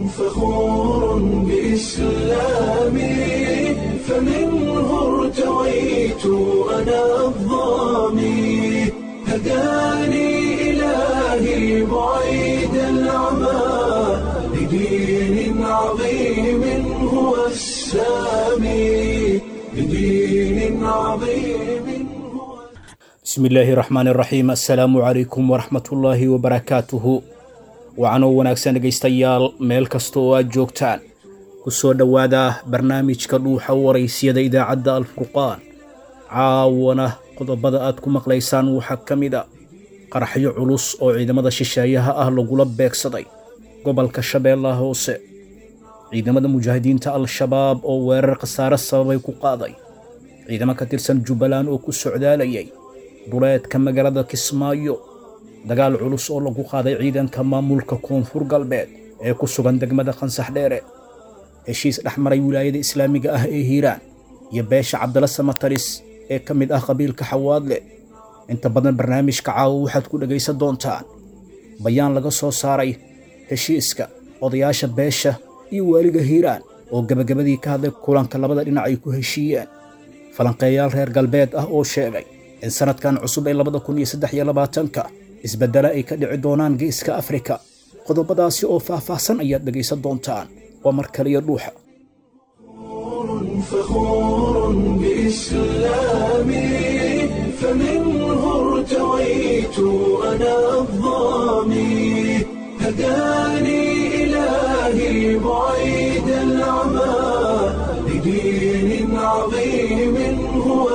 فخور بإسلامي فمنه ارتويت أنا الظامي هداني إلهي بعيد العمى لدين عظيم هو السامي لدين عظيم هو bismi illaahi raxmaani raxiim assalaamu calaykum waraxmatullaahi wabarakaatuhu wacanoo wanaagsan dhegaystayaal meel kasta oo aad joogtaan ku soo dhowaada barnaamijka dhuuxa waraysyada idaacadda alfurqaan caawana qodobada aad ku maqlaysaan waxaa ka mid a qaraxyo culus oo ciidamada shisheeyaha ah lagula beegsaday gobolka shabeellaha hoose ciidamada mujaahidiinta al-shabaab oo weerar khasaare sababay ku qaaday ciidamo ka tirsan jubbaland oo ku socdaalayay duleedka magaalada kismaayo dagaal culus oo lagu qaaday ciidanka maamulka koonfur galbeed ee ku sugan degmada khansax dheere heshiis dhex maray wilaayada islaamiga ah ee hiiraan iyo beesha cabdala samataris ee ka mid ah qabiilka xawaadle inta badan barnaamijka caawa waxaad ku dhegaysan doontaan bayaan laga soo saaray heshiiska odayaasha beesha iyo waaliga hiiraan oo gebagabadii ka hadlay kulanka labada dhinac ay ku heshiiyeen falanqeeyaal reer galbeed ah oo sheegay in sanadkan cusub ee labada kun iyo saddex iyo labaatanka isbeddele ay ka dhici doonaan geeska afrika qodobadaasi oo faahfaahsan ayaad dhegaysan doontaan waa mar kaliya dhuuxa فخور بإسلامي فمنه ارتويت أنا الظامي هداني إلهي بعيد العمى لدين عظيم هو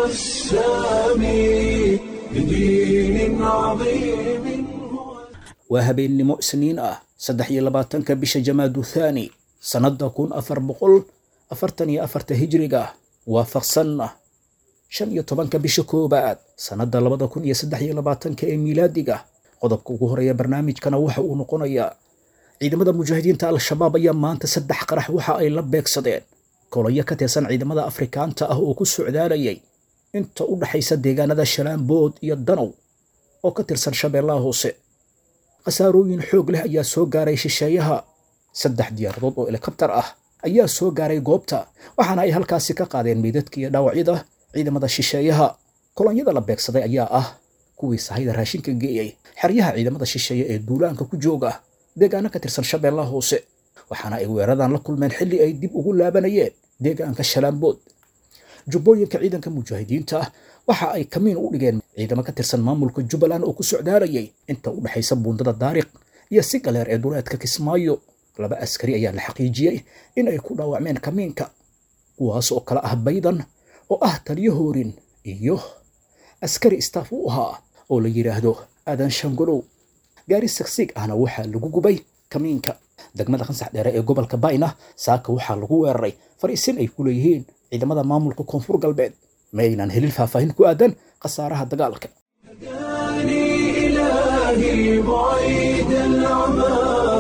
السامي لدين عظيم هو waa habeennimo isniin ah saddex iyo labaatanka bisha jamaadu thaani sannadda kun afar boqol afartan iyo afarta hijriga waafaqsanna shan iyo tobanka bisha koobaad sannadda labada kun iyo saddex iyo labaatanka ee miilaadiga qodobka ugu horeeya barnaamijkana waxa uu noqonayaa ciidamada mujaahidiinta al-shabaab ayaa maanta saddex qarax waxa ay la beegsadeen kolayo ka tirsan ciidamada afrikaanta ah oo ku socdaalayay inta u dhaxaysa deegaanada shalaambood iyo danow oo ka tirsan shabeellaha hoose khasaarooyin xoog leh ayaa soo gaaray shisheeyaha saddex diyaaradood oo helikabtar ah ayaa soo gaaray goobta waxaana ay halkaasi ka qaadeen meydadka iyo dhaawacyada ciidamada shisheeyaha kolonyada la beegsaday ayaa ah kuwii sahayda raashinka geeyey xeryaha ciidamada shisheeye ee duulaanka ku jooga deegaano ka tirsan shabeellaha hoose waxaana ay weeradan la kulmeen xilli ay dib ugu laabanayeen deegaanka shalaambood jubbooyinka ciidanka mujaahidiinta ah waxa ay kamiin u dhigeen ciidamo ka tirsan maamulka jubbaland oo ku socdaalayay inta u dhexaysa buundada daariq iyo si galeer ee duleedka kismaayo laba askari ayaa la xaqiijiyey in ay ku dhaawacmeen kamiinka kuwaas oo kale ah baydan oo ah taliyo hoorin iyo askari istaaf u ahaa oo la yidhaahdo aadan shangolow gaari sagsiig ahna waxaa lagu gubay kamiinka degmada khansax dheere ee gobolka bayna saaka waxaa lagu weeraray fariisin ay ku leeyihiin ciidamada maamulka koonfur galbeed ma aynan helin faahfaahin ku aadan khasaaraha dagaalka هداني إلهي بعيد العمى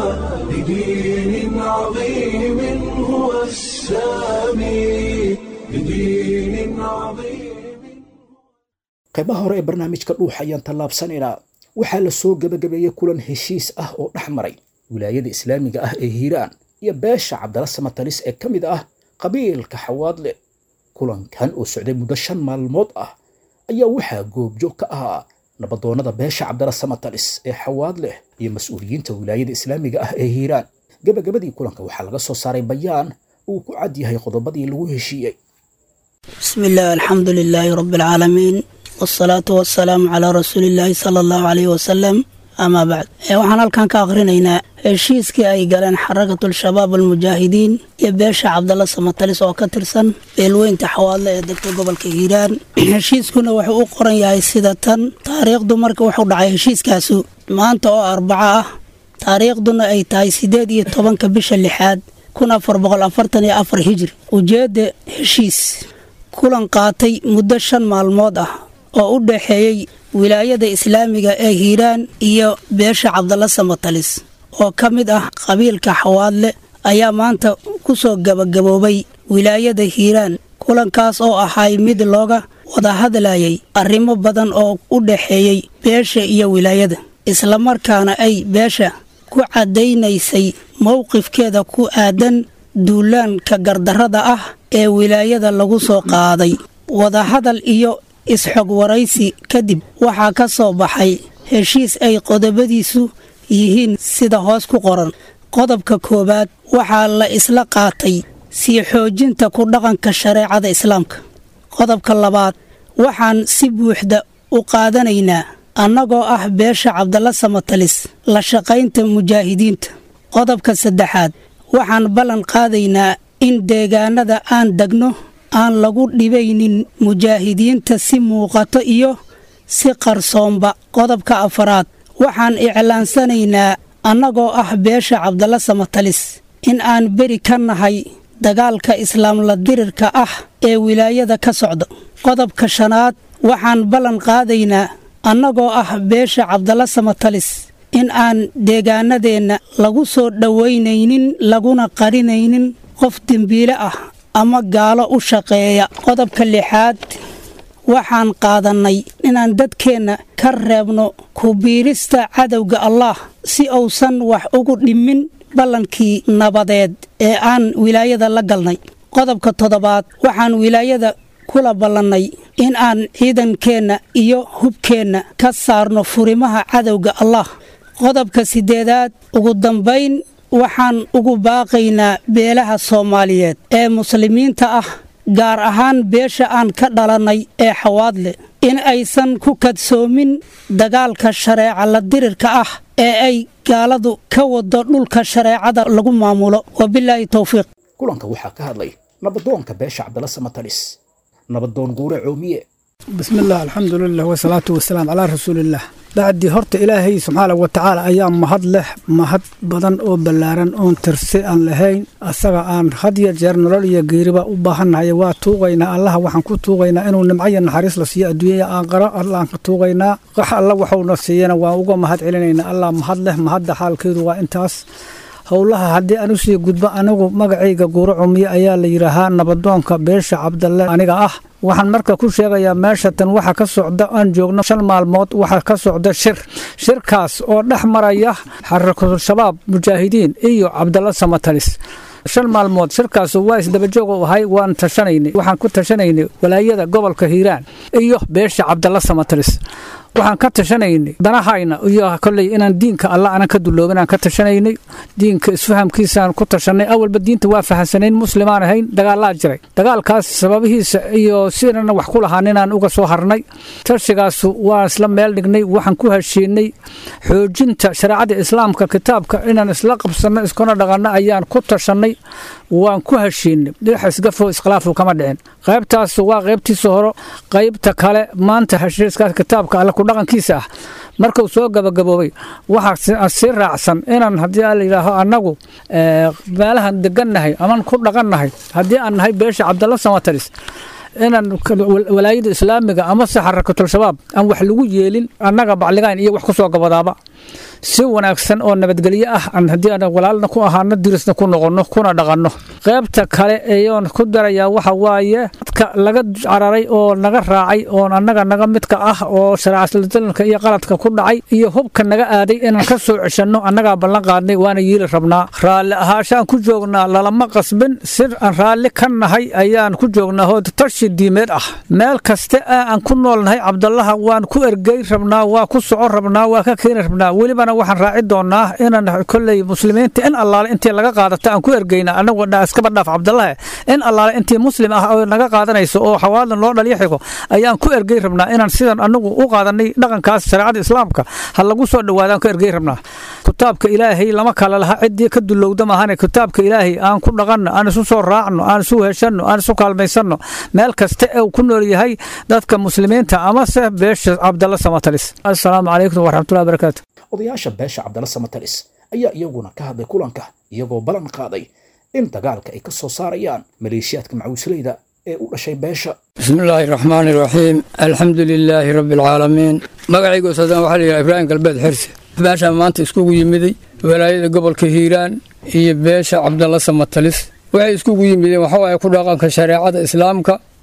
لدين عظيم هو السامي لدين عظيم qaybaha hore ee barnaamijka dhuuxa ayaan tallaabsanaynaa waxaa la soo gebagabeeyey kulan heshiis ah oo dhex maray wilaayada islaamiga ah ee hiiraan iyo beesha cabdala samatalis ee ka mid ah qabiilka xawaadle kulankan oo socday muddo shan maalmood ah ayaa waxaa goobjoog ka ahaa nabadoonnada beesha cabdala samatalis ee xawaadleh iyo mas-uuliyiinta wilaayada islaamiga ah ee hiiraan gebagabadii kulanka waxaa laga soo saaray bayaan uu ku cad yahay qodobadii lagu heshiiyey بسم الله الحمد لله رب العالمين والصلاة والسلام على رسول الله صلى الله عليه وسلم أما بعد ee waxaan halkan ka akhrinaynaa heshiiskii ay galeen xarakatul shabaab almujaahidiin iyo beesha cabdalla samatalis oo ka tirsan beelweynta xawaadle ee degta gobolka hiiraan heshiiskuna wuxuu u qoran yahay sida tan taariikhdu marka wuxuu dhacay heshiiskaasu maanta oo arbaco ah taariikhduna ay tahay sideed iyo tobanka bisha lixaad kun afar boqol afartan iyo afar hijri ujeedda heshiis kulan qaatay muddo shan maalmood ah oo u dhaxeeyey wilaayada islaamiga ee hiiraan iyo beesha cabdalla samatalis oo ka mid ah qabiilka xawaadle ayaa maanta ku soo gabagaboobay wilaayada hiiraan kulankaas oo ahay mid looga wada hadlayay arrimo badan oo u dhaxeeyey beesha iyo wilaayada islamarkaana ay beesha ku caddaynaysay mowqifkeeda ku aadan duulaanka gardarrada ah ee wilaayada lagu soo qaaday wadahadal iyo isxog waraysi kadib waxaa ka soo baxay heshiis ay qodobadiisu yihiin sida hoos ku qoran qodobka koowaad waxaa la isla qaatay sii xoojinta ku dhaqanka shareecada islaamka qodobka labaad waxaan si buuxda u qaadanaynaa annagoo ah beesha cabdalla samatalis la shaqaynta mujaahidiinta qodobka saddexaad waxaan ballan qaadaynaa in deegaanada aan degno aan lagu dhibaynin mujaahidiinta si muuqato iyo si qarsoomba qodobka afaraad waxaan iclaansanaynaa annagoo ah beesha cabdalla samatalis in aan beri ka nahay dagaalka islaamla dirirka ah ee wilaayada ka socda qodobka shanaad waxaan ballan qaadaynaa annagoo ah beesha cabdalla samatalis in aan deegaanadeenna lagu soo dhowaynaynin laguna qarinaynin qof dembiile ah ama gaalo u shaqeeya qodobka lixaad waxaan qaadannay inaan dadkeenna ka reebno kubiirista cadowga allaah si uusan wax ugu dhimin ballankii nabadeed ee aan wilaayada la galnay qodobka toddobaad waxaan wilaayada kula ballannay in aan ciidankeenna iyo hubkeenna ka saarno furimaha cadowga allah qodobka siddeedaad ugu dambayn waxaan ugu baaqaynaa beelaha soomaaliyeed ee muslimiinta ah gaar ahaan beesha aan ka dhalannay ee xawaadle in aysan ku kadsoomin dagaalka shareeca la dirirka ah ee ay gaaladu ka wado dhulka shareecada lagu maamulo wabilaahi towfiiq kulanka waxaa ka hadlay nabadoonka beesha cabdalla samatalis nabadoon guure coomiye بسم الله الحمد لله والصلاة والسلام على رسول الله bacdii horta ilaahay subxaana wa tacaala ayaa mahad leh mahad badan oo ballaaran oon tirsi aan lahayn asaga aan had iyo jeer nolol iyo geeriba u baahannahay waa tuugaynaa allaha waxaan ku tuugaynaa inuu nimco iyo naxariis la siiyo adduunyaya aan qaro allaan ka tuugaynaa wax alla waxuuna siiyana waan uga mahad celinaynaa allah mahad leh mahadda xaalkeedu waa intaas howlaha haddii aan usii gudbo anigu magacayga guuro cumiye ayaa la yidhaahaa nabadoonka beesha cabdalle aniga ah waxaan marka ku sheegayaa meesha tan waxa ka socda aan joogno shan maalmood waxaa ka socda shir shirkaas oo dhex maraya xarakatul shabaab mujaahidiin iyo cabdalla samatalis shan maalmood shirkaas waa isdabajoog u ahay waan tashanaynay waxaan ku tashanaynay walaayada gobolka hiiraan iyo beesha cabdalla samatalis waxaan ka tashanaynay danahayna iyo kolley inaan diinka alla anan ka duloobin aan ka tashanaynay diinka isfahamkiisaan ku tashanay awalba diinta waa fahansanayn muslimaan ahayn dagaalaa jiray dagaalkaas sababihiisa iyo sidana wax ku lahaan inaan uga soo harnay tashigaas waan isla meel dhignay waxaan ku heshiinay xoojinta shareecada islaamka kitaabka inaan isla qabsanno iskuna dhaqanno ayaan ku tashanay waan ku heshiinay dhix isgafo iskhilaafu kama dhicin qaybtaas waa qaybtiisa horo qaybta kale maanta heshiiskaas kitaabka alle kudhaqankiisa ah markuu soo gabagaboobay waxaa sii raacsan inaan haddii la yidhaaho annagu meelahan degannahay aman ku dhaqannahay haddii aan nahay beesha cabdalla samataris inaan walaayada islaamiga amase xarakatul shabaab aan wax lagu yeelin annaga bacligayn iyo wax ku soo gabadaaba si wanaagsan oo nabadgelyo ah aan haddii aan walaalna ku ahaano dirisna ku noqonno kuna dhaqanno qaybta kale eeyoon ku darayaa waxa waaye dadka laga cararay oo naga raacay oo annaga naga midka ah oo shareecadalanka iyo qaladka ku dhacay iyo hubka naga aaday inaan ka soo ceshanno annagaa ballan qaadnay waana yiili rabnaa raalli ahaashaan ku joognaa lalama qasbin sir aan raalli ka nahay ayaan ku joognaa oo tashi diimeed ah meel kaste aan ku noolnahay cabdallaha waan ku ergey rabnaa waa ku socon rabnaa waa ka keeni rabnaa welibana waxaan raaci doonaa inaan kolley muslimiinta in allaale intii laga qaadato aan ku ergeyna anagu iskaba dhaaf cabdallahe in allaale intii muslim ah oo naga qaadanayso oo xawaadan loo dhaliyo xigo ayaan ku ergey rabnaa inaan sidan anagu u qaadanay dhaqankaas shareecada islaamka ha lagu soo dhawaadaan ku ergey rabnaa kitaabka ilaahay lama kala laha ciddii ka dulowda maahane kitaabka ilaahay aan ku dhaqanno aan isu soo raacno aan isu heshanno aan isu kaalmaysanno meel kasta ee uu ku nool yahay dadka muslimiinta amase beesha cabdalla samatalis assalaamu calaykum waraxmatullahi barakaatu odayaasha beesha cabdalla samatalis ayaa iyaguna ka hadlay kulanka iyagoo ballan qaaday in dagaalka ay ka soo saarayaan maleeshiyaadka macawisleyda ee u dhashay beesha بسم الله الرحمن الرحيم الحمد لله رب العالمين magacaygu sadan waxaa layidhaha ibraahim galbeed xirse beeshaan maanta iskugu yimiday walaayada gobolka hiiraan iyo beesha cabdalla samatalis waxay iskugu yimideen waxawaaye ku dhaqanka shareecada islaamka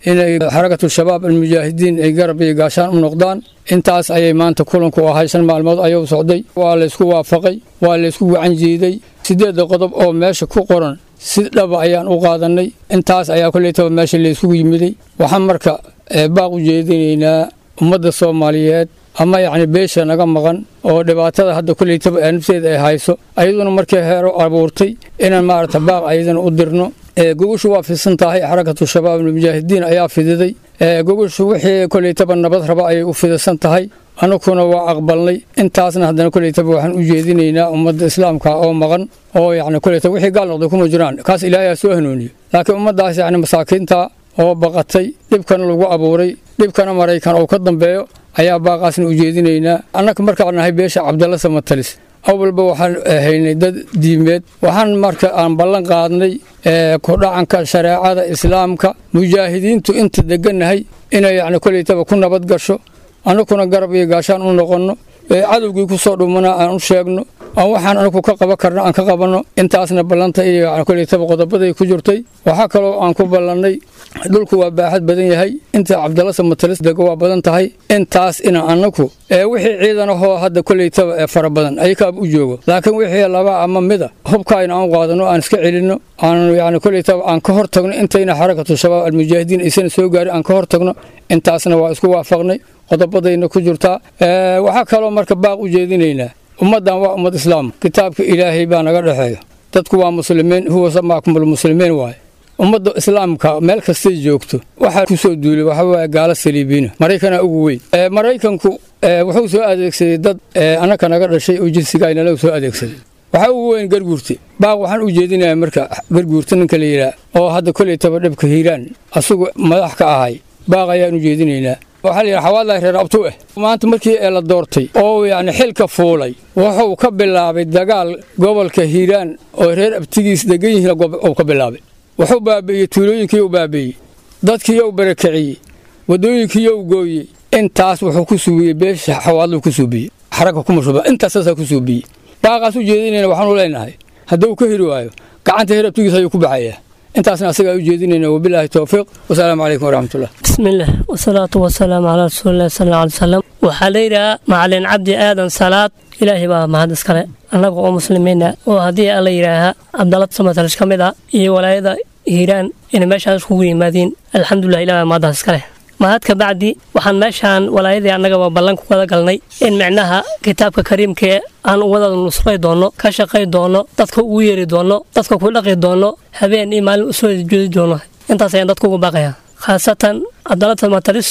inay xarakatu shabaab almujaahidiin ay garab iyo gaashaan u noqdaan intaas ayay maanta kulanku ahay shan maalmood ayuu socday waa laysku waafaqay waa laysku gacan jiiday sideedda qodob oo meesha ku qoran si dhaba ayaan u qaadannay intaas ayaa koleytaba meesha layskugu yimiday waxaan marka baaq u jeedinaynaa ummadda soomaaliyeed ama yacni beesha naga maqan oo dhibaatada hadda koleytaba ee nafteeda ay hayso ayaduna markii heero abuurtay inaan maaragta baaq ayadana u dirno gogoshu waa fidsan tahay xarakatu shabaab almujaahidiin ayaa fididay gogoshu wixii koleytaba nabad raba ayay u fidsan tahay anukuna waa aqbalnay intaasna haddana koleytaba waxaan u jeedinaynaa ummadda islaamka oo maqan oo yacni koleytaba wixii gaal noqday kuma jiraan kaas ilaahay soo hanuuniyo laakiin ummaddaas yacni masaakiinta oo baqatay dhibkana lagu abuuray dhibkana maraykan oo ka dambeeyo ayaa baaqaasna u jeedinaynaa annaka markaan nahay beesha cabdalla samatalis awalba waxaan haynay dad diimeed waxaan marka aan ballan qaadnay kudhacanka shareecada islaamka mujaahidiintu inta degannahay inay yacni koleytaba ku nabad gasho annakuna garab iyo gaashaan u noqonno cadowgii ku soo dhumanaa aan u sheegno aan waxaan anagu ka qaban karno aan ka qabanno intaasna ballanta iyo koleytaba qodobaday ku jirtay waxaa kaloo aan ku ballannay dhulku waa baaxad badan yahay inta cabdalla samatalis dego waa badan tahay intaas ina annagu wixii ciidanahoo hadda koleytaba ee fara badan ayakaaba u joogo laakiin wixii laba ama mida hubkaayna aan qaadano aan iska celinno aan yani koleytaba aan ka hor tagno intayna xarakatu shabaab almujaahidiin aysan soo gaarin aan ka hor tagno intaasna waa isku waafaqnay qodobadayna ku jirtaa waxaa kaloo marka baaq u jeedinaynaa ummaddan waa ummad islaam kitaabka ilaahay baa naga dhexeeya dadku waa muslimiin huwa samaakumulmuslimiin waaye ummadda islaamka meel kastay joogto waxaa ku soo duulay waxa waaye gaalo saliibiina maraykana ugu weyn maraykanku wuxuu soo adeegsaday dad annaka naga dhashay oo jinsigaynala soo adeegsaday waxaa ugu weyn garguurta baaq waxaan u jeedinayaa marka garguurta ninka la yidhaah oo hadda koleytaba dhibka hiiraan asagu madax ka ahay baaq ayaan u jeedinaynaa waxaa la yidhaha xawaadlahi reer abtu ah maanta markii ee la doortay oo yacni xilka fuulay wuxuu ka bilaabay dagaal gobolka hiiraan oo reer abtigiis degan yihiin uu ka bilaabay wuxuu baabi'iyey tuulooyinkiiyou baabi'iyey dadkiiyou barakiciyey waddooyinkiiyou gooyey intaas wuxuu ku suubiyey beesha xawaadluu ku suubiyey xaragga kuma shuba intaasaasaa ku suubiyey baaqaas u jeedinayna waxaanu leenahay hadduu ka hiri waayo gacanta reer abtigiis ayuu ku baxayaa intaasna asagaa u jeedinayna wabilaahi towfiiq wasalaamu calaykum waraxmatullah bismillaah wasalaatu wasalaamu calaa rasuulillahi sal alla alay salam waxaa la yidhahaa macalin cabdi aadan salaad ilaahay baa mahad iskale annaga oo muslimiina oo haddii alla yidhaaha cabdalad samatalish ka mid ah iyo walaayada hiiraan inay meeshaan iskugu yimaadiin alxamdulilah ilah baa mahaddaas iskale mahad ka bacdi waxaan meeshaan walaayadii annagaba ballan ku wada galnay in micnaha kitaabka kariimkae aan wada nusray doonno ka shaqay doonno dadka ugu yeeri doonno dadka ku dhaqi doonno habeen iyo maalin usoo jeedi doonno intaas ayaan dadka ugu baaqayaa khaasatan cabdalada matalis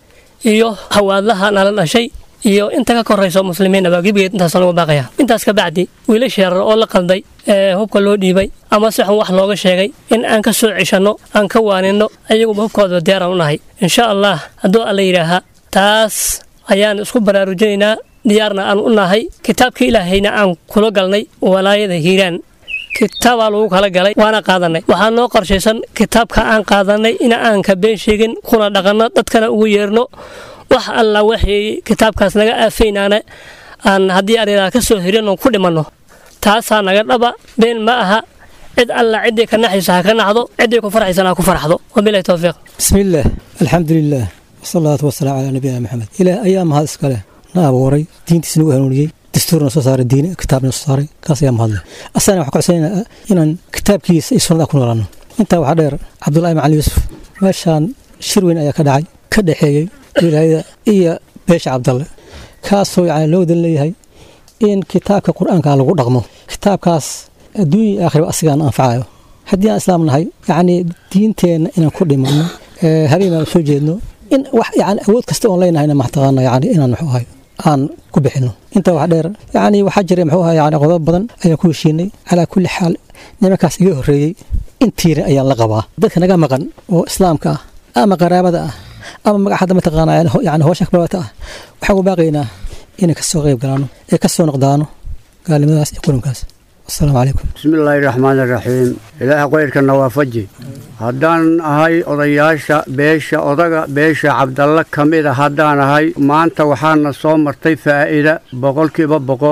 iyo hawaadlaha nala dhashay iyo inta ka korayso muslimiinaba gebigeed intaasaan ugu baaqaya intaas ka bacdi wiilasha yarar oo la qalday ee hubka loo dhiibay ama si xun wax looga sheegay in aan ka soo ceshanno aan ka waaninno ayaguba hubkooda diyaaraan u nahay insha allah hadduu alla yidhaaha taas ayaan isku baraarujinaynaa diyaarna aan u nahay kitaabka ilaahayna aan kula galnay walaayada hiiraan kitaabaa lagu kala galay waana qaadanay waxaa noo qorshaysan kitaabka aan qaadanay in aan ka been sheegin kuna dhaqanno dadkana ugu yeerno wax alla waxay kitaabkaas naga aafaynaana aan haddii aridaa ka soo hirin oon ku dhimanno taasaa naga dhaba been ma aha cid alla ciddii ka naxaysa ha ka naxdo ciddii ku farxaysana ha ku farxdo wabilahi towfiiq bismillaah alxamdulilaah wasalaatu wasalaamu calaa nabiyina maxamed ilaah ayaa mahad iskale na abuuray diintiisna u hanuuniyey dastuurna soo saaray diin kitaabna soo saaray kaas ayaa mahadle asana waxaa kocodsanayna inaan kitaabkiisa iyo sunnada ku noolaano intaa waxaa dheer cabdullaahi macali yuusuf meeshaan shir weyn ayaa ka dhacay ka dhexeeyey wilaayada iyo beesha cabdalle kaasoo yani loo wadan leeyahay in kitaabka qur-aanka lagu dhaqmo kitaabkaas adduunya iyo aakhirba asigaan anfacayo haddii aan islaam nahay yacni diinteenna inaan ku dhimanno habeen baan soo jeedno in wax yani awood kasta oon leenahayna maxtaqaana yani inaan muxuu ahay aan ku bixinno intaa wax dheer yacni waxaa jira muxuu ahay yani qodob badan ayaan ku heshiinay calaa kulli xaal nimankaas iga horreeyey intiina ayaan la qabaa dadka naga maqan oo islaamka ah ama qaraabada ah ama magac hadda mataqaana yani hoosha kabaabata ah waxaan u baaqaynaa inay kasoo qayb galaano ee kasoo noqdaano gaalnimadaas iyo qurankaas wasalaamu calaykum bismillaahi raxmaan iraxiim ilaaha qayrkana waafaji haddaan ahay odayaasha beesha odaga beesha cabdalle ka mid a haddaan ahay maanta waxaana soo martay faa'iida boqolkiiba boqol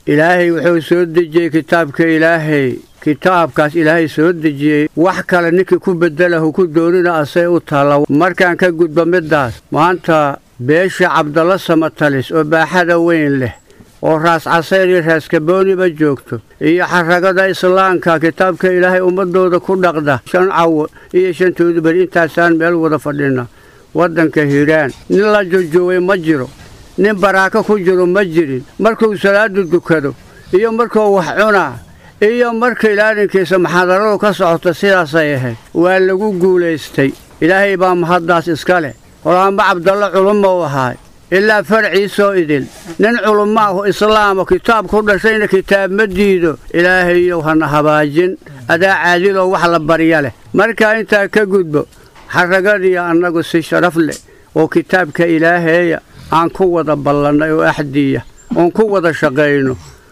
ilaahay wuxuu soo dejiyey kitaabka ilaahay kitaabkaas ilaahay soo dejiyey wax kale ninkii ku bedelahu ku doonina asay u taalla markaan ka gudbo middaas maanta beesha cabdalla samatalis oo baaxada weyn leh oo raas casayr iyo raas kabooniba joogto iyo xaragada islaamka kitaabka ilaahay ummadooda ku dhaqda shan cawo iyo shantoodu beri intaasaan meel wada fadhina waddanka hiiraan nin la jojoobay ma jiro nin baraako ku jiro ma jirin markuu salaadu dukado iyo markuu wax cunaa iyo marka ilaalinkiisa maxaadaradu ka socota sidaasay ahayd waa lagu guulaystay ilaahay baa mahaddaas iska leh qolaanba cabdalla culumma u ahaay ilaa farciisoo idil nin culummo ahu islaamo kitaab ku dhashayna kitaab ma diido ilaahayow hana habaajin adaa caadiloo wax la barya leh markaa intaa ka gudbo xaragadiyo annagu si sharaf leh oo kitaabka ilaaheeya aan ku wada ballannay oo axdiya oon ku wada shaqayno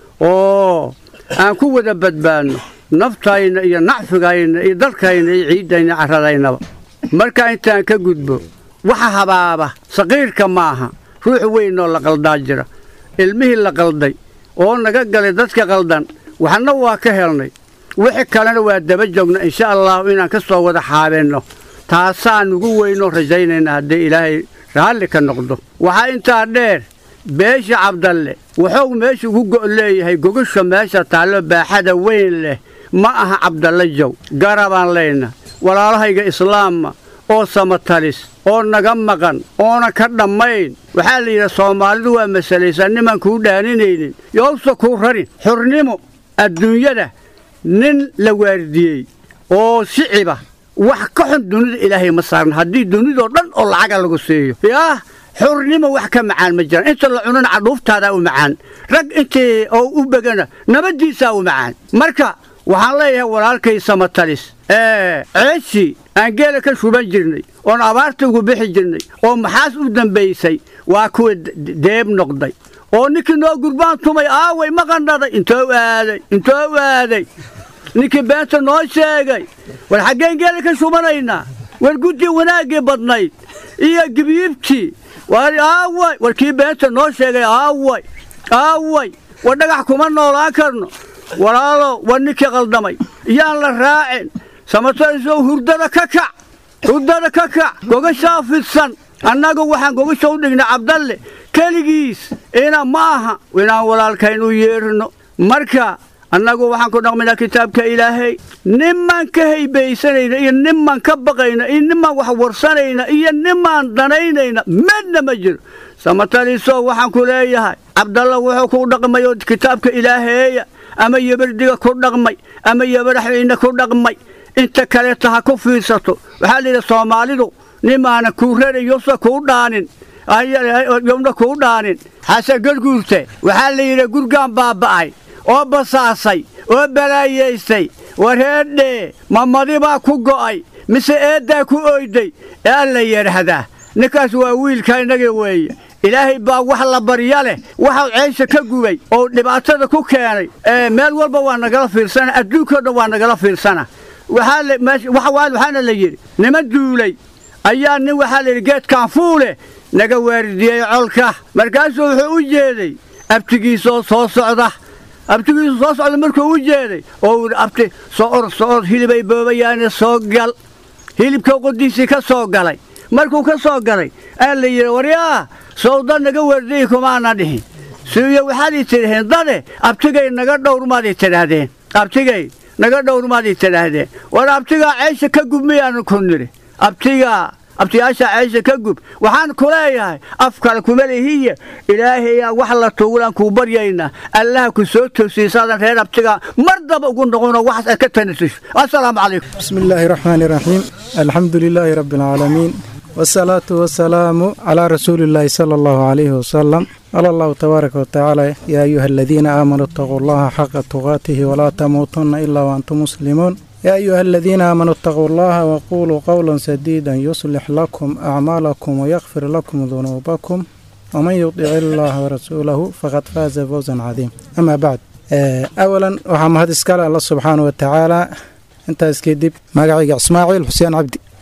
oo aan ku wada badbaadno naftayna iyo nacfigayna iyo dalkayna iyo ciiddayna carradaynaba markaa intaan ka gudbo waxa habaaba saqiirka maaha ruux weynoo la qaldaa jira ilmihii la qalday oo naga galay dadka qaldan waxna waa ka helnay wixii kalena waa daba joogna insha allahu inaan ka soo wada xaabenno taasaan ugu weynoo rajaynayna haddii ilaahay raalli ka noqdo waxaa intaa dheer beesha cabdalle wuxuu meesha ugu go' leeyahay gogasha meesha taallo baaxada weyn leh ma aha cabdalle jow garabaan leyna walaalahayga islaamma oo samatalis oo naga maqan oona ka dhammayn waxaa la yidhaha soomaalidu waa masalaysaa nimaan kuu dhaaninaynin yowsa kuu rarin xurnimo adduunyada nin la waardiyey oo shiciba wax ka xun dunida ilaahay ma saarna haddii dunidoo dhan oo lacaga lagu siiyo yaah xurnimo wax ka macaan ma jiraan inta la cunana cadhuuftaadaa u macaan rag intii oo u begana nabaddiisaa u macaan marka waxaan leeyahay walaalkay samatalis ceeshii aan geela ka shuban jirnay oon abaarta ugu bixi jirnay oo maxaas u dambaysay waa kuwa deeb noqday oo ninkii noo gurbaan tumay aaway ma qandhaday intoo aaday intoo aaday ninkii beenta noo sheegay war xaggeen geela ka shubanaynaa war guddii wanaaggii badnayd iyo gibiibtii war aaway war kii beenta noo sheegay aaway aaway war dhagax kuma noolaan karno walaalo war ninkii qaldamay yaan la raacin samatarisoo hurdada ka kac hurdada ka kac gogashaa fidsan annagu waxaan gogasha u dhignay cabdalle keligiis ina ma aha inaan walaalkayn u yeerno marka annagu waxaan ku dhaqmaynaa kitaabka ilaahay nimaan ka haybaysanayna iyo nimaan ka baqayna iyo nimaan wax warsanayna iyo nimaan danaynayna midna ma jiro samataliso waxaan ku leeyahay cabdalla wuxuu ku dhaqmay oo kitaabka ilaaheeya ama yabardiga ku dhaqmay ama yabaraxweyne ku dhaqmay inta kaleeta ha ku fiirsato waxaa la yidhi soomaalidu nimaana kuu rarayosa kuu dhaanin yowna kuu dhaanin xasan garguurte waxaa la yidhi gurgaan baaba'ay oo basaasay oo balaayaystay wareedhee mamadi baa ku go'ay mise eeddaa ku oyday ee la yidhaahdaa ninkaas waa wiilka innaga weeye ilaahay baa wax la barya leh waxau ceysha ka gubay oo dhibaatada ku keenay meel walba waa nagala fiirsana adduunkao dhan waa nagala fiirsana waxaana la yidhi niman duulay ayaa nin waxaa la yidhi geedkaan fuule naga waaridiyey colka markaasuu wuxuu u jeeday abtigiisoo soo socda abtigiisu soo socda markuu u jeeday oo uu abti soo or soo or hilibay boobayaane soo gal hilibka qodiisii ka soo galay markuu ka soo galay aa la yidhi waryaa sowda naga waardiyi kumaana dhihin siyo waxaadii tidhaheen dade abtigay naga dhowrmaadii tidhaahdeen abtigay naga dhowrmaadii tidhaahdeen war abtigaa ceysha ka gub miyaanu ku nidhi abtigaa abtiyaasha ceysha ka gub waxaan ku leeyahay af kale kuma lihiye ilaahayaa wax la tuugulaan kuu baryaynaa allaha ku soo toosiisaadan reer abtigaa mar daba ugu noqono waxaas aad ka tanasiso assalaamu calaykum بسم الله الرحمن الرحيم الحمد لله رب العالمين والصلاة والسلام على رسول الله صلى الله عليه وسلم قال الله تبارك وتعالى يا أيها الذين آمنوا اتقوا الله حق تقاته ولا تموتن إلا وأنتم مسلمون يا أيها الذين آمنوا اتقوا الله وقولوا قولا سديدا يصلح لكم أعمالكم ويغفر لكم ذنوبكم ومن يطع الله ورسوله فقد فاز فوزا عظيما أما بعد آه، أولا وحمد إسكال الله سبحانه وتعالى intaas kadib magacayga ismaaciil xuseen cabdi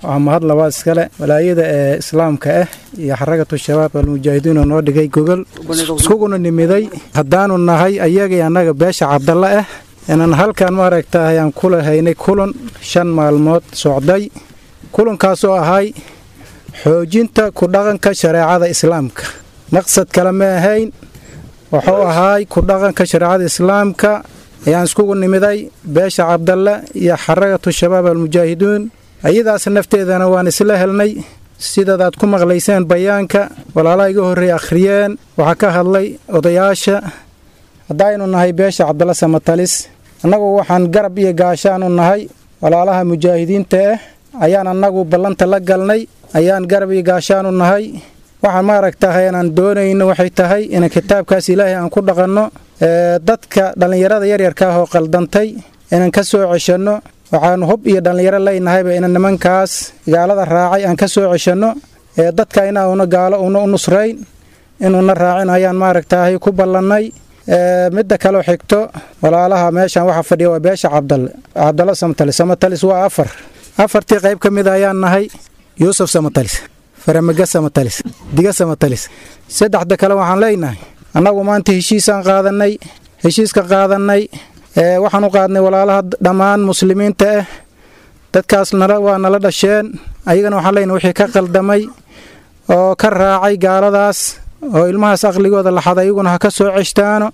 waxaa mahad labaad iskale walaayada ee islaamka ah iyo xaragatu shabaab almujaahidiin oo noo dhigay gogol iskuguna nimiday haddaanu nahay ayagii annaga beesha cabdalla ah inaan halkan maaragta ayaan kula haynay kulan shan maalmood socday kulankaas oo ahay xoojinta ku dhaqanka shareecada islaamka maqsad kale ma ahayn wuxuu ahaay ku dhaqanka shareecada islaamka ayaan iskugu nimiday beesha cabdalle iyo xaragatu shabaab almujaahidiin ayadaas nafteedana waan isla helnay sidadaad ku maqlayseen bayaanka walaalaha iga horreey akhriyeen waxaa ka hadlay odayaasha haddaynu nahay beesha cabdalla samatalis annagu waxaan garab iyo gaashaanu nahay walaalaha mujaahidiinta ah ayaan annagu ballanta la galnay ayaan garab iyo gaashaanu nahay waxaan maaragtahay inaan doonayno waxay tahay inaan kitaabkaas ilaahay aan ku dhaqanno dadka dhallinyarada yaryarka ah oo qaldantay inaan ka soo ceshanno waxaanu hub iyo dhallinyaro leynahayba inaan nimankaas gaalada raacay aan ka soo ceshanno dadka inauna gaalo una u nusrayn inuuna raacin ayaan maaragtahay ku ballannay midda kaleo xigto walaalaha meeshan waxaa fadhiya waa beesha cabdalle cabdalla samatalis samatalis waa afar afartii qayb ka mid ayaan nahay yuusuf samatalis faramaga samatalis diga samatalis saddexda kale waxaan leenahay annagu maanta heshiisaan qaadanay heshiiska qaadanay waxaan u qaadnay walaalaha dhammaan muslimiinta ah dadkaas nala waa nala dhasheen ayagana waxaan leenahay wixii ka qaldamay oo ka raacay gaaladaas oo ilmahaas aqligooda laxada iyaguna ha ka soo ceshtaano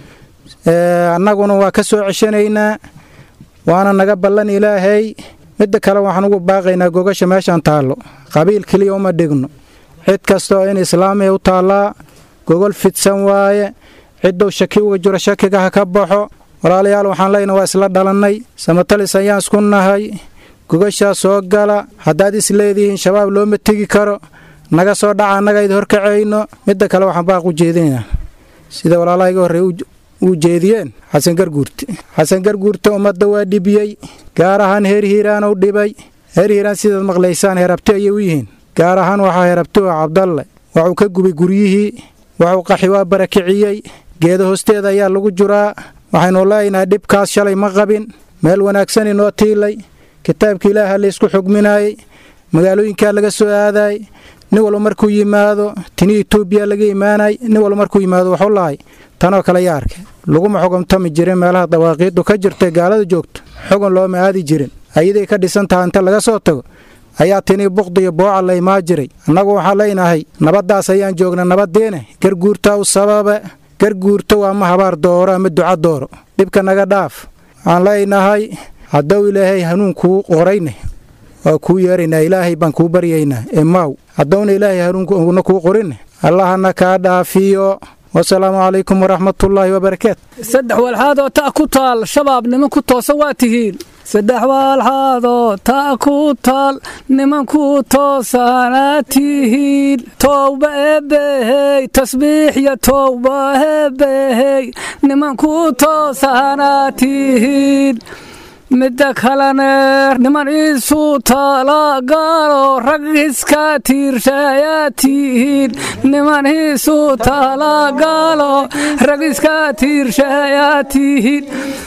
annaguna waa ka soo ceshanaynaa waana naga ballan ilaahay midda kale waxaan ugu baaqaynaa gogasha meeshaan taallo qabiil keliya uma dhigno cid kastaoo in islaamiya u taallaa gogol fidsan waaye cidduu shaki uga jiro shakiga ha ka baxo walaalayaal waxaan leyna waa isla dhalannay samatalis ayaan isku nahay gogashaa soo gala haddaad is leedihiin shabaab looma tegi karo naga soo dhaca annaga id horkacayno midda kale waxaan baaq u jeedinaynaa sida walaalaha iga horreey u jeediyeen xasan garguurte xasan garguurte ummadda waa dhibiyey gaar ahaan heer hiiraan u dhibay heer hiiraan sidaad maqlaysaan heerabti ayay u yihiin gaar ahaan waxaa heerabti oo cabdalle waxuu ka gubay guryihii waxuu qaxi waa barakiciyey geeda hoosteeda ayaa lagu juraa waxaynu leenahay dhibkaas shalay ma qabin meel wanaagsan inoo tiilay kitaabka ilaaha laysku xugminaayey magaalooyinkaa laga soo aadaay nin walba markuu yimaado tini etoobiya laga imaanay nin walba markuu yimaado waxu lahay tanoo kale yaa arkay laguma xugumtami jirin meelaha dawaaqiiddu ka jirtay gaalada joogto xugun looma aadi jirin ayaday ka dhisan taha inta laga soo tago ayaa tini buqdi iyo booca la imaa jiray annagu waxaan leenahay nabaddaas ayaan joogna nabaddeene garguurta u sababe garguurta waa ma habaar dooro ama duca dooro dhibka naga dhaaf waxaan leenahay haddou ilaahay hanuun kuu qorayne waa kuu yeeraynaa ilaahay baan kuu baryaynaa emaaw haddowna ilaahay hanuunkuna kuu qorinne allahana kaa dhaafiyo wasalaamu calaykum waraxmatullaahi wabarakaatu saddex walxaadoo ta ku taal shabaab niman ku toosan waa tihiin saddex walxaadoo ta ku taal nimanku toosanaa tihiin towba eebbehey tasbiix iyo towba eebbehey nimanku toosanaa tihiin midda kalene niman isu talagalo rag iska tiirshayaa tihiin niman isu talagalo rag iska tiirshayaa tihiin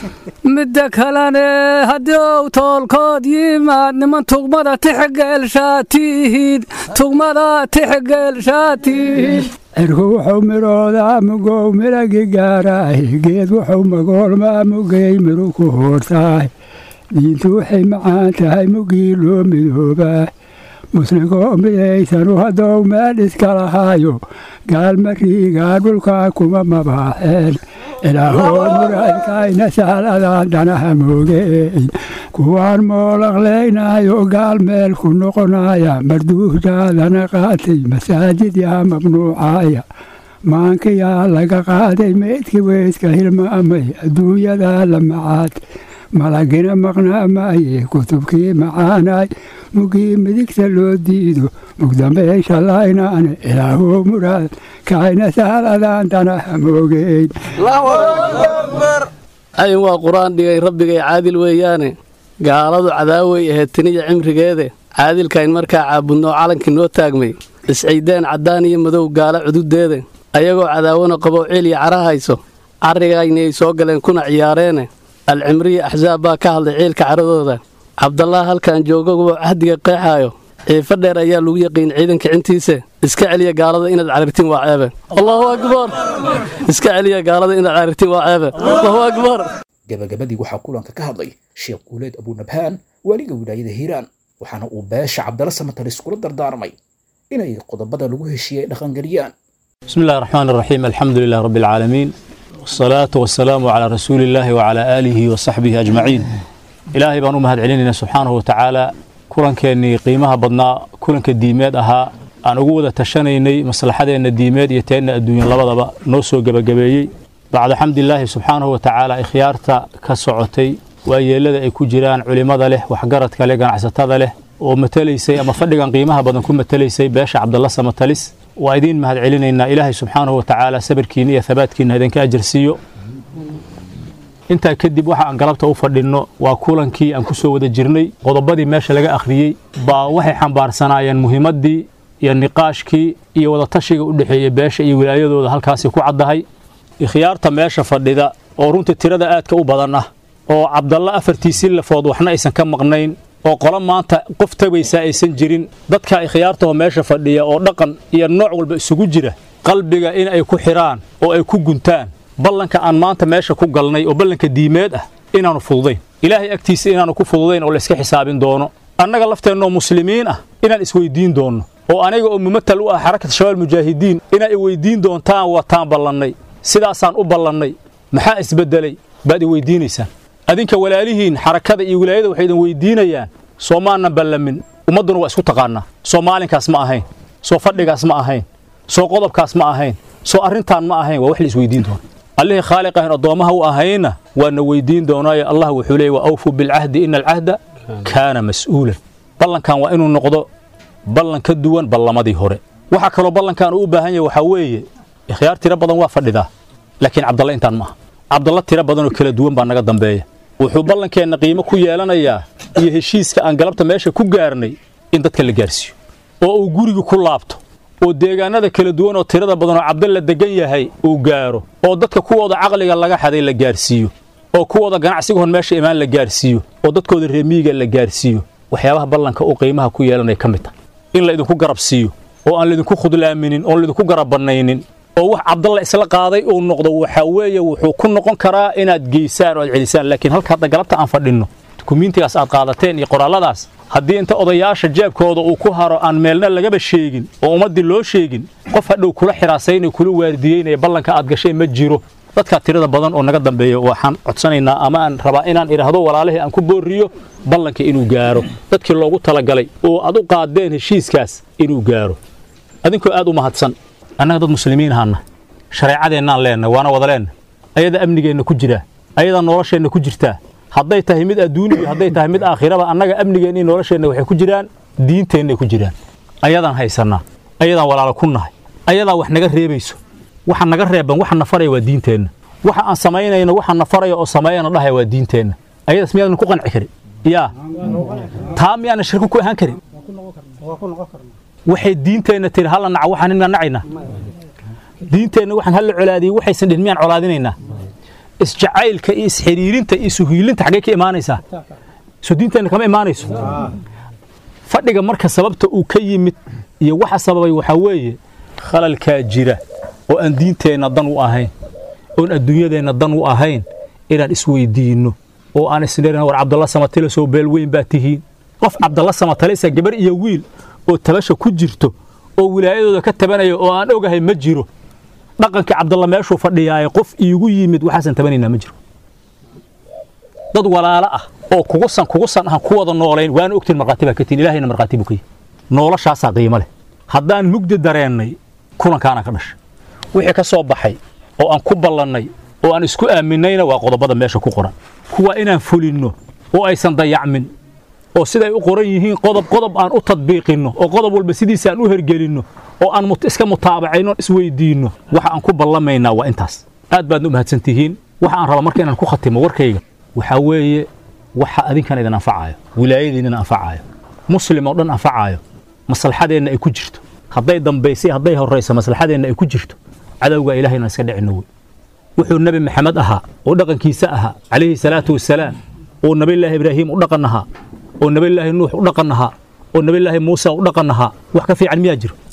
midda kalene haddii ou toolkood yimaad niman tugmada tixgeelshaa tihiin tugmada tixgeelshaa tihiin cirku wuxuu midhoodaa mugow midhagi gaaraay geed wuxuu magoolmaa mugay midhu ku hoortaay diintu waxay macaan tahay mugii loo midoobaa muslinkoo midaysanu haddou meel iska lahaayo gaalma riigaa dhulkaa kuma mabaaxeen ilaahoo muraadkayna saaladaan dhanaha moogeyn kuwaan moolaqlaynayo gaal meel ku noqonaya marduuhdaadana qaatay masaajid yaa mamnuucaya maankayaa laga qaaday meydka weydka hilmaamay adduunyadaa la macaad malagina maqnaamaaye kutubkii macaanaay mugii midigta loo diido mugdambeysha laynaane ilaahoo muraad kayna saaladaan danaha moogeyn ayin waa qur-aan dhigay rabbigay caadil weeyaane gaaladu cadaawey ahayd tiniya cimrigeede caadilkayn markaa caabudnoo calankii noo taagmay isciideen caddaan iyo madow gaalo cududeede ayagoo cadaawana qabow ciil iyo cara hayso carrigaynay soo galeen kuna ciyaareene alcimriya axsaab baa ka hadlay ciilka caradooda cabdallah halkan joogaguba cahdiga qeexaayo ciifo dheer ayaa lagu yaqiin ciidanka cintiisa iska celiya gaalada inaad carartiin waa ceebe allahu akbar iska celiya gaalada inaad carartiin waa ceebe allahu akbar gabagabadii waxaa kulanka ka hadlay sheekh guuleed abunabhaan waaliga wilaayada hiiraan waxaana uu beesha cabdalla samatalis kula dardaarmay inay qodobada lagu heshiiyey dhaqangeliyaan بسم الله الرحمن الرحيم الحمد لله رب العالمين والصلاة والسلام على رسول الله وعلى آله وصحبه أجمعين إلهي بانو مهد علينا سبحانه وتعالى كلن كأني قيمها بدنا كلن كديمات أها أن أقول تشنيني مصلحة أن الديمات يتين الدنيا لبضبا نوسو جبجبيي بعد حمد الله سبحانه وتعالى إخيارتا كسعتي وأيلada ay ku jiraan culimada leh waxgaradka leh ganacsatada leh oo matalaysay ama fadhigan qiimaha badan ku matalaysay beesha cabdalla samatalis waa idiin mahad celinaynaa ilaahay subxaanahu watacaala sabirkiina iyo habaadkiina idinka ajarsiiyo intaa kadib waxa aan galabta u fadhinno waa kulankii aan ku soo wada jirnay qodobadii meesha laga akhriyey baa waxay xambaarsanaayeen muhiimaddii iyo niqaashkii iyo wadatashiga u dhexeeyey beesha iyo wilaayadooda halkaasi ku caddahay ikhyaarta meesha fadhida oo runtii tirada aadka u badan ah oo cabdalla afartiisii lafood waxna aysan ka maqnayn oo qolo maanta qof tabaysaa aysan jirin dadka ikhyaartaho meesha fadhiya oo dhaqan iyo nooc walba isugu jira qalbiga in ay ku xidhaan oo ay ku guntaan ballanka aan maanta meesha ku galnay oo ballanka diimeed ah inaannu fududayn ilaahay agtiisa inaannu ku fududayn oo layska xisaabin doono annaga lafteennoo muslimiin ah inaan isweyddiin doonno oo aniga oo mumatal u ah xarakat shabaal mujaahidiin inaa i weyddiin doontaan wataan ballannay sidaasaan u ballannay maxaa isbeddelay baad i weyddiinaysaan adinka walaalihiin xarakada iyo wilaayada waxay idin weydiinayaan soo maanan ballamin ummadduna waa isku taqaannaa soo maalinkaas ma ahayn soo fadhigaas ma ahayn soo qodobkaas ma ahayn soo arrintaan ma ahayn waa wax la isweydiin doona allihii khaaliq ahayn addoommaha u ahayna waana weydiin doonaayo allah wuxuu leeyay wa awfuu bilcahdi ina alcahda kaana mas'uulan ballankan waa inuu noqdo ballan ka duwan ballamadii hore waxaa kaloo ballankan uu u baahan yahay waxaa weeye ikhyaar tiro badan waa fadhidaa laakiin cabdalla intaan ma aha cabdalla tiro badanoo kala duwan baa naga dambeeya wuxuu ballankeenna qiimo ku yeelanayaa iyo heshiiska aan galabta meesha ku gaarnay in dadka la gaarsiiyo oo uu guriga ku laabto oo deegaanada kala duwan oo tirada badan oo cabdalla degan yahay uu gaaro oo dadka kuwooda caqliga laga xaday la gaarsiiyo oo kuwooda ganacsigahon meesha imaan la gaarsiiyo oo dadkooda reemiyiga la gaarsiiyo waxyaabaha ballanka uu qiimaha ku yeelanaya ka mid tahay in la idinku garab siiyo oo aan laydinku khudlaaminin oon laydinku garab bannaynin oo wax cabdalla isla qaaday uu noqdo waxaa weeye wuxuu ku noqon karaa inaad geysaan oo aad celisaan laakiin halka hadda galabta aan fadhinno dukumiintigaas aad qaadateen iyo qoraalladaas haddii inta odayaasha jeebkooda uu ku haro aan meelna lagaba sheegin oo ummaddii loo sheegin qof hadhow kula xiraasaynaya kula waardiyeynaya ballanka aad gashay ma jiro dadkaa tirada badan oo naga dambeeya waxaan codsanaynaa ama aan rabaa inaan idhaahdo walaalihii aan ku boorriyo ballanka inuu gaaro dadkii loogu talagalay oo aad u qaadeen heshiiskaas inuu gaaro adinkoo aad u mahadsan annaga dad muslimiin ahaana shareecadeennaan leenna waana wada leenna ayada amnigeenna ku jiraa ayadaa nolosheenna ku jirtaa hadday tahay mid adduuni iyo hadday tahay mid aakhiraba annaga amnigeenna iyo nolosheenna waxay ku jiraan diinteennay ku jiraan ayadaan haysannaa ayadaan walaalo ku nahay ayadaa wax naga reebayso waxa naga reeban waxa na faraya waa diinteenna waxa aan samaynayno waxa na faraya oo sameeyana dhahaya waa diinteenna ayadaas miyaadan ku qanci karin yaa taa miyaanan shirko ku ahaan karin waxay diinteenna tiri halla naca waxaan inaan nacaynaa diinteenna waxaan halla colaadiyey waxaysan dhihin miyaan colaadinaynaa isjacaylka iyo isxiriirinta iyo suhiilinta xaggee ka imaanaysaa soo diinteenna kama imaanayso fadhiga marka sababta uu ka yimid iyo waxa sababay waxaa weeye khalalkaa jira oo aan diinteenna dan u ahayn oon adduunyadeenna dan u ahayn inaan isweydiinno oo aan isnirina war cabdalla samatile soo beel weyn baa tihiin qof cabdalla samatalisa gabar iyo wiil oo tabasha ku jirto oo wilaayadooda ka tabanaya oo aan ogahay ma jiro dhaqankii cabdalla meeshuu fadhiyaaye qof iigu yimid waxaasan tabanaynaa ma jiro dad walaalo ah oo kugusan kugusan ahan ku wada noolayn waana ogtiin markhaati baa ka tihin ilahayna markhaati buu ka yihi noloshaasaa qiimo leh haddaan mugdi dareennay kulankaana ka dhashay wixii ka soo baxay oo aan ku ballannay oo aan isku aaminayna waa qodobada meesha ku qoran kuwa inaan fulinno oo aysan dayacmin oo siday u qoran yihiin qodob qodob aan u tadbiiqinno oo qodob walba sidiisa aan u hergelinno oo aan iska mutaabacayno isweydiinno waxa aan ku ballamaynaa waa intaas aad baadna u mahadsan tihiin waxa aan raba marka inaan ku khatimo warkayga waxaa weeye waxa adinkan idin anfacaayo wilaayadiinnina anfacaayo muslim oo dhan anfacaayo maslaxadeenna ay ku jirto hadday dambaysay hadday horrayso maslaxadeenna ay ku jirto cadowgaa ilahayna iska dhicinno wey wuxuu nebi maxamed ahaa oo dhaqankiisa ahaa calayhi salaatu wasalaam oo nabiyullaahi ibraahiim u dhaqan ahaa oo nabilaahi nuux u dhaqan ahaa oo nabilaahi muuse u dhaqan ahaa wax ka fiican miyaa jiro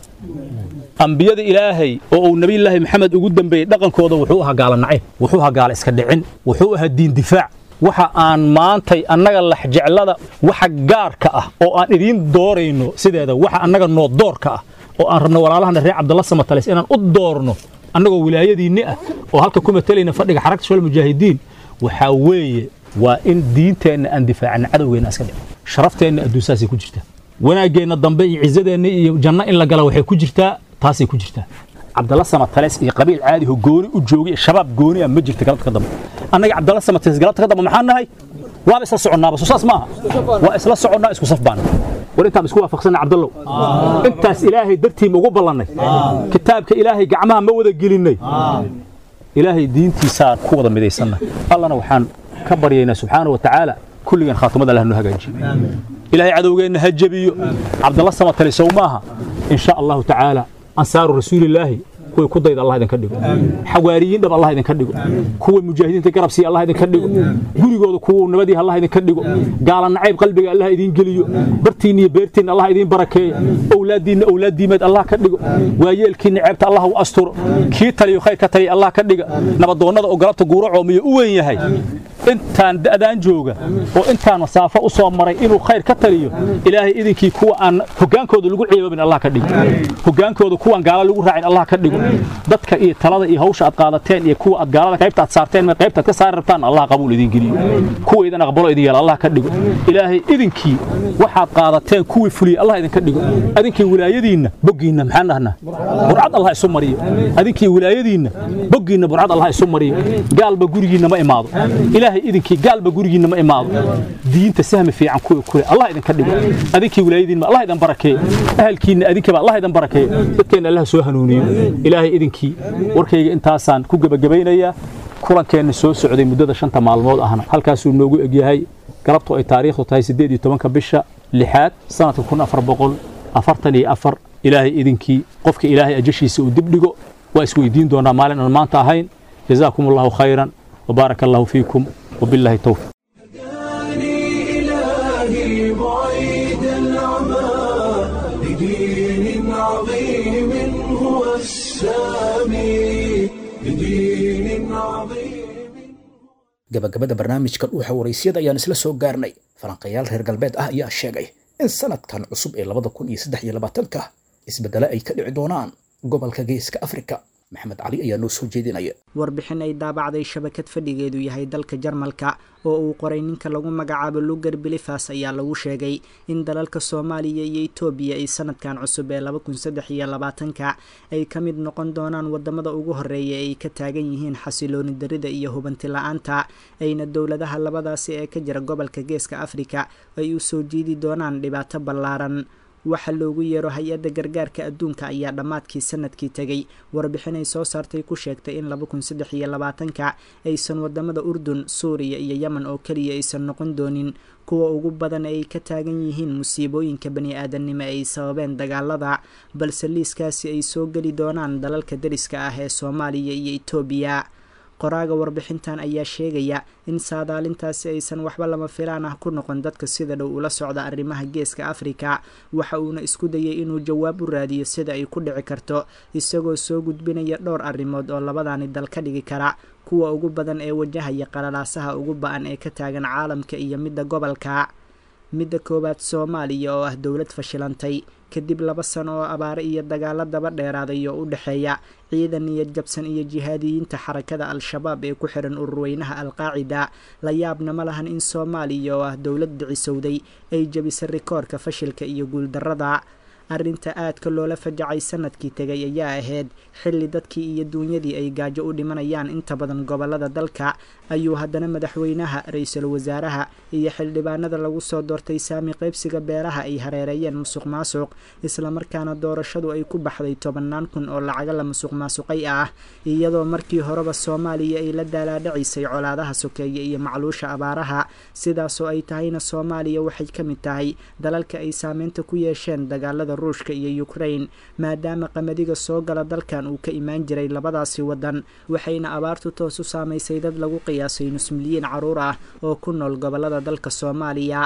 ambiyada ilaahay oo uu nabilaahi maxamed ugu dambeeyey dhaqankooda wuxuu ahaa gaala nacayb wuxuu ahaa gaala iska dhicin wuxuu ahaa diin difaac waxa aan maantay annaga laxjeclada waxa gaarka ah oo aan idiin doorayno sideeda waxa annaga noo doorka ah oo aan rabno walaalahana reer cabdalla samatalis inaan u doorno annagoo wilaayadiinni ah oo halka ku matalayna fadhiga xaragta shol mujaahidiin waxaa weeye waa in diinteenna aan difaacana cadowgeenna iska dhicin sharafteenna adduunsaasay ku jirtaa wanaaggeenna dambe iyo cizadeenna iyo janno in la gala waxay ku jirtaa taasay ku jirtaa cabdalla samatales iyo qabiil caadi ho gooni u joogay shabaab gooni ah ma jirta galabta ka dambe annaga cabdalla samatales galabta ka dambe maxaan nahay waaba isla soconnaaba soo saas maaha waa isla soconnaa isku saf baan war intaan isku waafaqsanay cabdallow intaas ilaahay dartiima ugu ballannay kitaabka ilaahay gacmaha ma wada gelinnay ilaahay diintiisaan ku wada midaysanna allana waxaan ka baryaynaa subxaana wa tacaala kulligan khaatimada allah noo hagaajiyo ilaahay cadowgeenna ha jabiyo cabdalla samatale sow maaha in sha allahu tacaala ansaaru rasuulillaahi kuway ku dayda allah idinka dhigo xawaariyiin dhab allah idinka dhigo kuwa mujaahidiinta garab siiya allah idinka dhigo gurigooda kuwa nabadii allah idinka dhigo gaala nacayb qalbiga allah idiin geliyo bartiinna iyo beertiinna allah idiin barakeeyo owlaadiinna owlaaddiimeed allah ka dhigo waayeelkiinna ceebta allah u asturo kii taliyo khayr ka taliya allah ka dhiga nabadoonnada oo galabta guuro coomiyo u weyn yahay intaan da'daan jooga oo intaan masaafo u soo maray inuu khayr ka taliyo ilaahay idinkii kuwa aan hogaankooda lagu ciiboobin allah ka dhigo hogaankooda kuwaan gaala lagu raacin allah ka dhigo dadka iyo talada iyo hawsha aad qaadateen iyo kuwa aad gaalada qaybta aad saarteen ma qaybta aad ka saari rabtaan allah qabuul idin geliyo kuwa idan aqbalo idin yeela allah ka dhigo ilaahay idinkii waxaad qaadateen kuwii fuliye allah idinka dhigo adinkii wilaayadiinna boggiinna maxaan dhahnaa burcad allah isu mariyo adinkii wilaayadiinna boggiinna burcad allah isu mariyo gaalba gurigiinna ma imaado ilaahay idinkii gaalba gurigiinna ma imaado diinta sahmi fiican kuwa kule allah idinka dhigo adinkii wilaayadiinna allah idin barakeeyo ahalkiinna adinkaba allah idin barakeeyo dadkeenna allah soo hanuuniyo ilaahay idinkii warkayga intaasaan ku gebagabaynayaa kulankeenna soo socday muddada shanta maalmood ahna halkaasuu noogu egyahay galabtu ay taariikhdu tahay siddeed iyo tobanka bisha lixaad sanadka kun afar boqol afartan iyo afar ilaahay idinkii qofka ilaahay ajashiisa uu dib dhigo waa isweydiin doonaa maalin aan maanta ahayn jazaakum allahu khayran وبارك الله فيكم وبالله التوفيق إلهي بعيد العمى لدين عظيم هو السامي لدين عظيم gabagabada barnaamijkan uuxa waraysyada ayaan isla soo gaarnay falanqayaal reer galbeed ah ayaa sheegay in sanadkan cusub ee labada kun iyo saddex iyo labaatanka isbeddelo ay ka dhici doonaan gobolka geeska afrika maxamed cali ayaa noo soo jeedinaya warbixin ay daabacday shabakad fadhigeedu yahay dalka jarmalka oo uu qoray ninka lagu magacaabo lugar bilifas ayaa lagu sheegay in dalalka soomaaliya iyo etoobiya ay sanadkan cusub ee laba kun saddex iyo labaatanka ay ka mid noqon doonaan wadamada ugu horeeya ay ka taagan yihiin xasilooni darida iyo hubanti la-aanta ayna dowladaha labadaasi ee ka jira gobolka geeska afrika ay u soo jiidi doonaan dhibaato ballaaran waxa loogu yeero hay-adda gargaarka adduunka ayaa dhammaadkii sanadkii tegay warbixin ay soo saartay ku sheegtay in laba kun saddex iyo labaatanka aysan wadamada urdun suuriya iyo yemen oo keliya aysan noqon doonin kuwa ugu badan ay ka taagan yihiin musiibooyinka bani aadamnimo ay sababeen dagaalada balse liiskaasi ay soo geli doonaan dalalka dariska ah ee soomaaliya iyo etoobiya qoraaga warbixintan ayaa sheegaya in saadaalintaasi aysan waxba lama filaan ah ku noqon dadka sida dhow ula socda arrimaha geeska afrika waxa uuna isku dayay inuu jawaab u raadiyo sida ay ku dhici karto isagoo soo gudbinaya dhowr arrimood oo labadani dal ka dhigi kara kuwa ugu badan ee wajahaya qalalaasaha ugu ba-an ee ka taagan caalamka iyo midda gobolka midda koowaad soomaaliya oo ah dowlad fashilantay kadib laba sano oo abaare iyo dagaalo daba dheeraaday oo u dhexeeya ciidan niyad jabsan iyo jihaadiyiinta xarakada al-shabaab ee ku xiran ururweynaha al-qaacida la yaabna ma lahan in soomaaliya oo ah dowlad dhicisowday ay jabisay rikoorka fashilka iyo guuldarrada arrinta aadka loola fajacay sanadkii tegay ayaa ahayd xilli dadkii iyo duunyadii ay gaajo u dhimanayaan inta badan gobolada dalka ayuu haddana madaxweynaha ra-iisul wasaaraha iyo xildhibaanada lagu soo doortay saami qaybsiga beeraha ay hareereeyeen musuq maasuq islamarkaana doorashadu ay ku baxday tobannaan kun oo lacaga la musuq maasuqay ah iyadoo markii horeba soomaaliya ay la daalaadhacisay colaadaha sokeeye iyo macluusha abaaraha sidaasoo ay tahayna soomaaliya waxay ka mid tahay dalalka ay saameynta ku yeesheen dagaalada ruushka iyo ukrain maadaama qamadiga soo gala dalkan uu ka imaan jiray labadaasi wadan waxayna abaartu toos u saamaysay dad lagu qiyaasay nus milyiin caruur ah oo ku nool gobolada dalka soomaaliya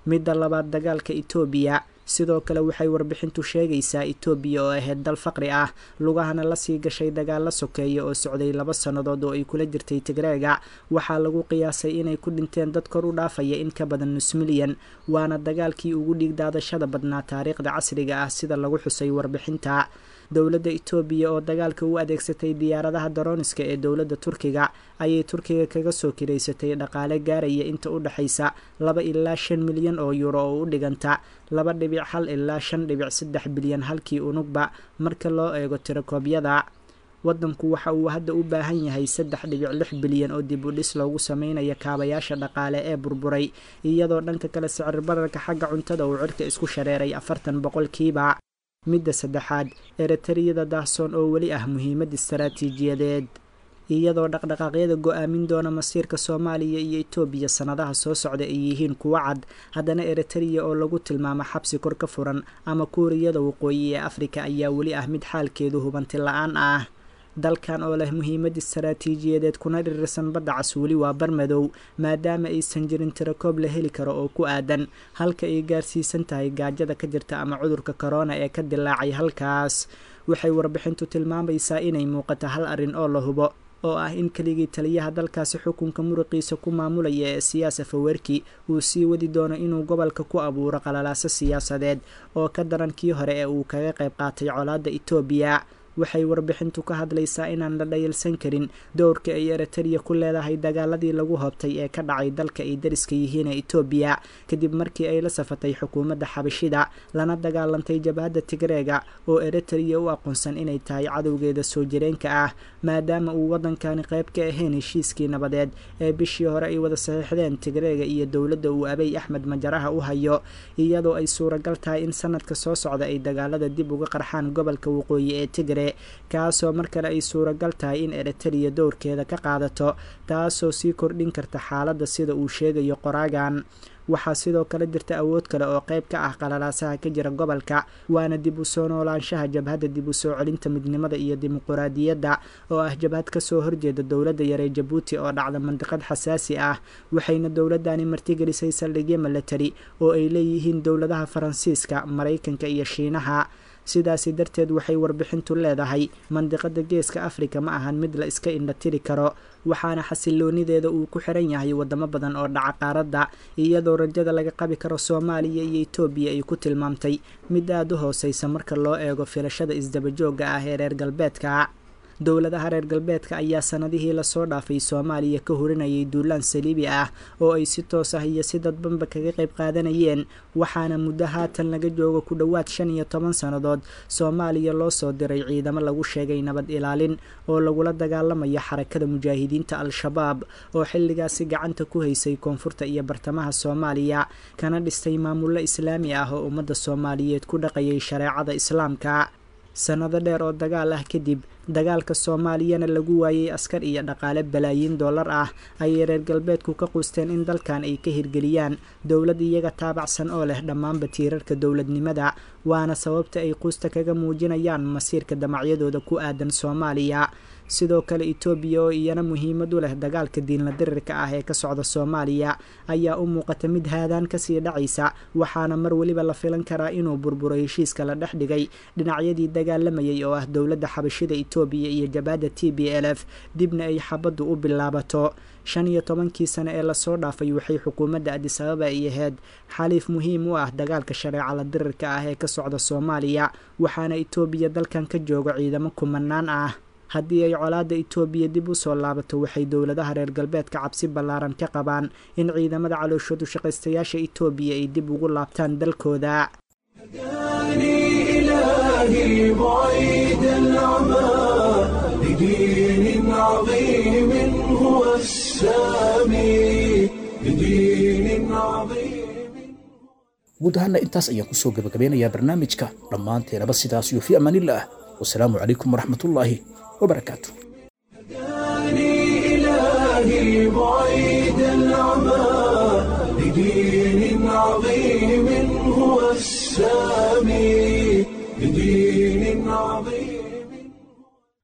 midda labaad dagaalka etoobiya sidoo kale waxay warbixintu sheegaysaa etoobiya oo ahayd dal faqri ah lugahana lasii gashay dagaalo sokeeya oo socday laba sannadood oo ay kula jirtay tigreega waxaa lagu qiyaasay inay ku dhinteen dad kor u dhaafaya in ka badan nus milyan waana dagaalkii ugu dhiigdaadashada badnaa taariikhda casriga ah sida lagu xusay warbixinta dowladda etoobiya oo dagaalka u adeegsatay diyaaradaha daroniska ee dowladda turkiga ayay turkiga kaga soo kiraysatay dhaqaale gaaraya inta u dhexaysa laba ilaa shan milyan oo yuuro oo u dhiganta laba dhibic hal ilaa shan dhibic saddex bilyan halkii unugba marka loo eego tirakoobyada waddanku waxa uu hadda u baahan yahay saddex dhibic lix bilyan oo dib u dhis loogu sameynayo kaabayaasha dhaqaale ee burburay iyadoo dhanka kale sicir bararka xagga cuntada uu cirka isku shareeray afartan boqolkiiba midda saddexaad eretariyada daahsoon oo weli ah muhiimad istaraatiijiyadeed iyadoo dhaqdhaqaaqyada go-aamin doona masiirka soomaaliya iyo etoobiya sannadaha soo socda ay yihiin kuwo cad haddana eritariya oo lagu tilmaamo xabsi kor ka furan ama kuuriyada waqooyi ee afrika ayaa weli ah mid xaalkeedu hubanti la-aan ah dalkan oo leh muhiimad istaraatiijiyadeed kuna dhirirsan badda cas weli waa barmadow maadaama aysan jirin tirakoob la heli karo oo ku aadan halka ay gaarsiisan tahay gaajada ka jirta ama cudurka korona ee ka dilaacay halkaas waxay warbixintu tilmaamaysaa inay muuqato hal arrin oo la hubo oo ah in keligii taliyaha dalkaasi xukunka muruqiisa ku maamulaya ee siyaasa fawerki uu sii wadi doono inuu gobolka ku abuuro qalalaaso siyaasadeed oo ka daran kii hore ee uu kaga qayb qaatay colaadda etoobiya waxay warbixintu ka hadlaysaa inaan la dhayalsan karin dowrka ay eritariya ku leedahay dagaaladii lagu hobtay ee ka dhacay dalka ay dariska yihiin ee etoobiya kadib markii ay la safatay xukuumadda xabashida lana dagaalantay jabhadda tigreega oo eritariya u aqoonsan inay tahay cadowgeeda soo jireenka ah maadaama uu waddankani qayb ka ahayn heshiiskii nabadeed ee bishii hore ay wada saxiixdeen tigreega iyo dowladda uu abay axmed majaraha u hayo iyadoo ay suuragal tahay in sanadka soo socda ay dagaalada dib uga qarxaan gobolka waqooyi ee tigre kaasoo mar kale ay suuragal tahay in eritariya dowrkeeda ka qaadato taasoo sii kordhin karta xaaladda sida uu sheegayo qoraagan waxaa sidoo kale jirta awood kale oo qayb ka ah qalalaasaha ka jira gobolka waana dib u soo noolaanshaha jabhadda dib u soo celinta midnimada iyo dimuquraadiyadda oo ah jabhad kasoo horjeeda dowladda yaree jabuuti oo dhacda mandiqad xasaasi ah waxayna dowladani martigelisay saldhigyo milatari oo ay leeyihiin dowladaha faransiiska maraykanka iyo shiinaha sidaasi darteed waxay warbixintu leedahay mandiqada geeska afrika ma ahan mid la iska indhatiri karo waxaana xasiloonideeda uu ku xiran yahay wadamo badan oo dhaca qaaradda iyadoo rajada laga qabi karo soomaaliya iyo etoobiya ay ku tilmaamtay mid aada u hooseysa marka loo eego filashada isdabajooga ah ee reer galbeedka dowladaha reer galbeedka ayaa sanadihii lasoo dhaafay soomaaliya ka horinayay duulaan saliibi ah oo ay si toos ah iyo si dadbanba kaga qayb qaadanayeen waxaana muddo haatan laga joogo ku dhowaad shan iyo toban sannadood soomaaliya loo soo diray ciidamo lagu sheegay nabad ilaalin oo lagula dagaalamayo xarakada mujaahidiinta al-shabaab oo xilligaasi gacanta ku haysay koonfurta iyo bartamaha soomaaliya kana dhistay maamullo islaami ah oo ummadda soomaaliyeed ku dhaqayay shareecada islaamka sannado dheer oo dagaal ah kadib dagaalka soomaaliyana lagu waayey askar iyo dhaqaale balaayiin dollar ah ayay reer galbeedku ka quusteen in dalkan ay ka hirgeliyaan dowlad iyaga taabacsan oo leh dhammaanba tiirarka dowladnimada waana sababta ay quusta kaga muujinayaan masiirka damacyadooda ku aadan soomaaliya sidoo kale etoobiya oo iyana muhiimad u leh dagaalka diinla dirirka ah ee ka socda soomaaliya ayaa u muuqata mid haadaan kasii dhacaysa waxaana mar weliba la filan karaa inuu burburo heshiiska la dhex dhigay dhinacyadii dagaalamayay oo ah dowladda xabashida etoobiya iyo jabhadda t b l f dibna ay xabaddu u bilaabato shan iyo tobankii sane ee lasoo dhaafay waxay xukuumadda adisababa ay ahayd xaliif muhiim u ah dagaalka shareeca la dirirka ah ee ka socda soomaaliya waxaana etoobiya dalkan ka jooga ciidamo kumanaan ah haddii ay colaadda etoobiya dib u soo laabato waxay dowladaha reer galbeedka cabsi ballaaran ka qabaan in ciidamada calooshoodu shaqaystayaasha etoobiya ay dib ugu laabtaan dalkooda إلهي بعيد العمى بدين عظيم هو السامي بدين عظيم guud ahaana intaas ayaan kusoo gabagabeynayaa barnaamijka dhammaanteenaba sidaas iyo fi amaanillaah wasalaamu calaykum waraxmatullaahi wabarakaatu إلهي بعيد العمى بدين عظيم